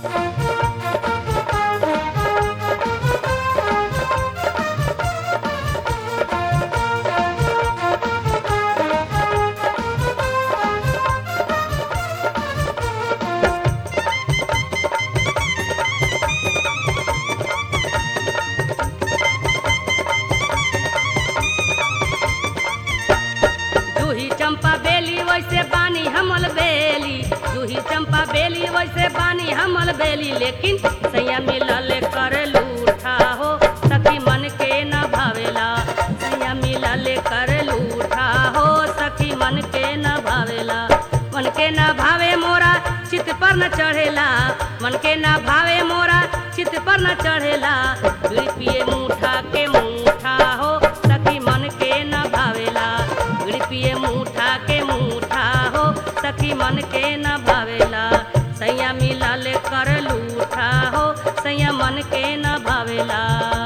जूही चंपा बेली वैसे बानी हमल बेली जूही चंपा बेली वैसे बानी हमल बेली लेकिन सैया मिलल कर लूठा हो सखी मन के न भावेला सैया मिलल कर लूठा हो सखी मन के न भावेला मन के न भावे मोरा चित पर न चढ़ेला मन के न भावे मोरा चित पर न चढ़ेला बीड़ी पिए मुठा के मुठा हो सखी मन के न भावेला बीड़ी पिए मुठा के मुठा हो सखी मन के न भावेला सैया मिलल कर लूठा हो सैया मन के न भावेला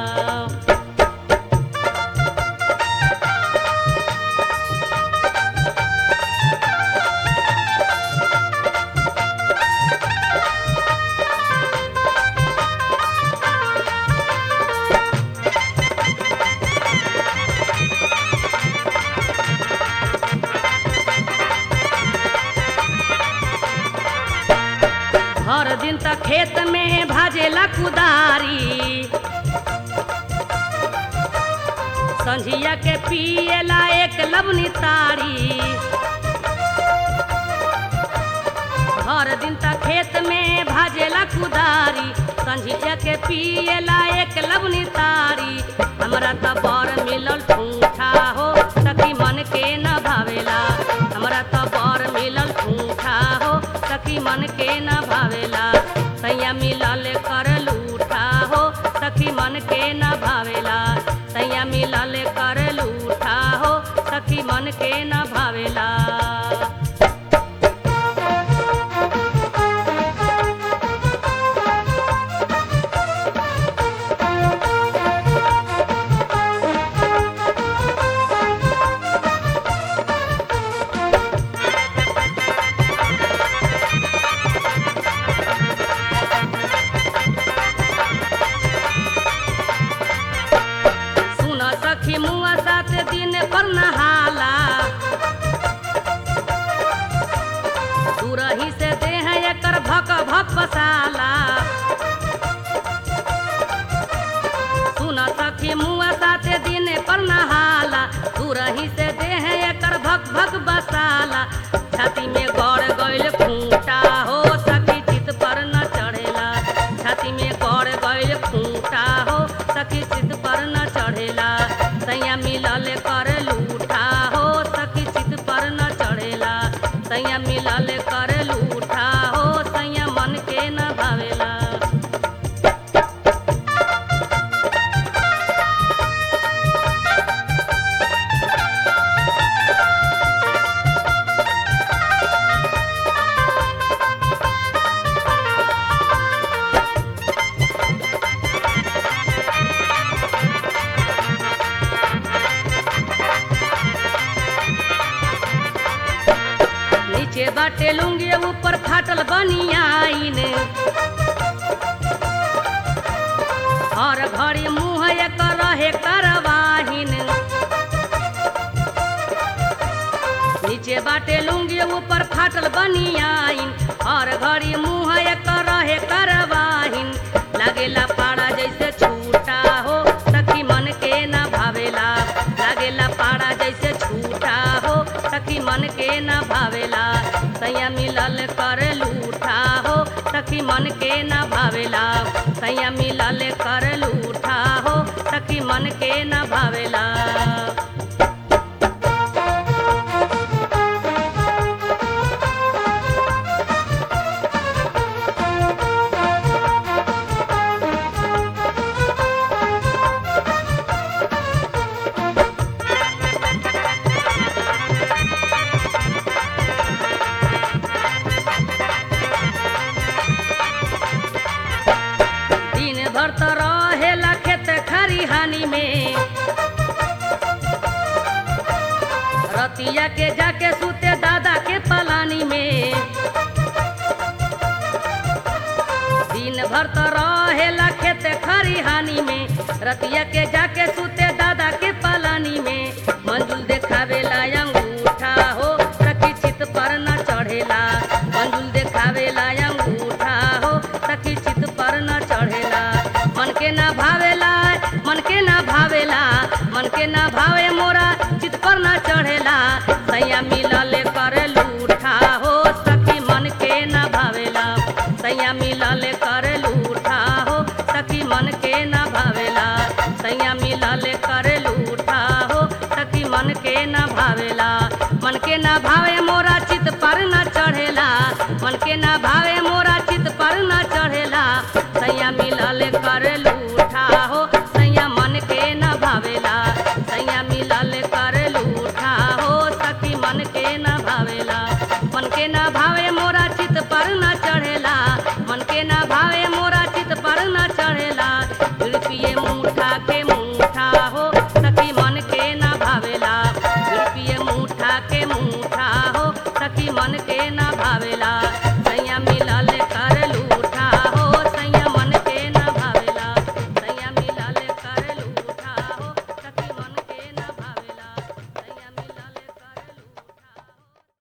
हर दिन तक खेत में भाजेला कुदारी संझिया के पिएला एक लवनी तारी हर दिन तक खेत में भाजेला कुदारी संझिया के पिएला एक लवनी तारी हमरा त बर मिलल ठूठा हो सखी मन के न भावेला हमरा त बर मिलल ठूठा हो सखी मन के न भावेला सैया मिलल कर लूठा हो सखी मन के न भावेला सैया मिलल कर लूठा हो सखी मन के न भावेला सुन सखी मुआ सात दिन पर नहाला दूरही से देह एकर भक भक पसाला सुन सखी मुआ सात दिन पर नहाला दूरही से देह एकर भक भक बसाला छाती में गड़ गइल खूंटा हो सखी चित पर न चढ़ेला छाती में गड़ गइल खूंटा हो सखी चित पर न चढ़ेला सैया मिलल कर लूठा हो सखी चित पर न चढ़ेला सैया मिलल कर लूठा हो सैया मन के न भावेला नीचे बाटे लुंगी ऊपर फाटल बनियाइन हर घड़ी मुँह एक रहे करवाहिन नीचे बाटे लुंगी ऊपर फाटल बनियाइन हर घड़ी मुँह एक रहे करवाहिन लागेला पाड़ा जैसे छूटा हो सखी मन के न भावेला लागेला पाड़ा जैसे छूटा हो सखी मन के न भावेला सैया मिलल कर लूठा हो सखी मन के न भावेला सैया मिलल कर लूठा हो सखी मन के न भावेला दिन भर तो रहेला खेत खरिहानी में रतिया के जाके सूते दादा के पलानी में भर तो रहेला खेत खरिहानी में रतिया के जाके सुते दादा के पलानी में मंजुल देखावेला अंगूठा हो सखी चित पर न चढ़ेला मंजुल देखावेला अंगूठा हो सखी चित पर न चढ़ेला मन के ना भावेला मन के ना भावेला मन के ना भावे मोरा चित पर न चढ़ेला सैया मिलले करे लूठा हो सखी मन के ना भावेला सैया मिलले करे लूठा हो सखी मन के ना भावेला सैया मिलले करे लूठा हो सखी मन के ना भावेला मन के ना भावे मोरा चित पर न चढ़ेला मन के ना भावे मोरा चित पर न चढ़ेला सैया मिलले करे लूठा हो सैया मन के ना भावेला सैया मिलले करे लूठा हो सखी मन के ना भावेला मन के ना भावे मोरा चित पर न चढ़ेला मन के ना भावे मोरा चित पर न चढ़ेला रुपये मुठा के मुठा हो सखी मन के ना भावेला रुपये मुठा के मुठा हो सखी मन के ना भावेला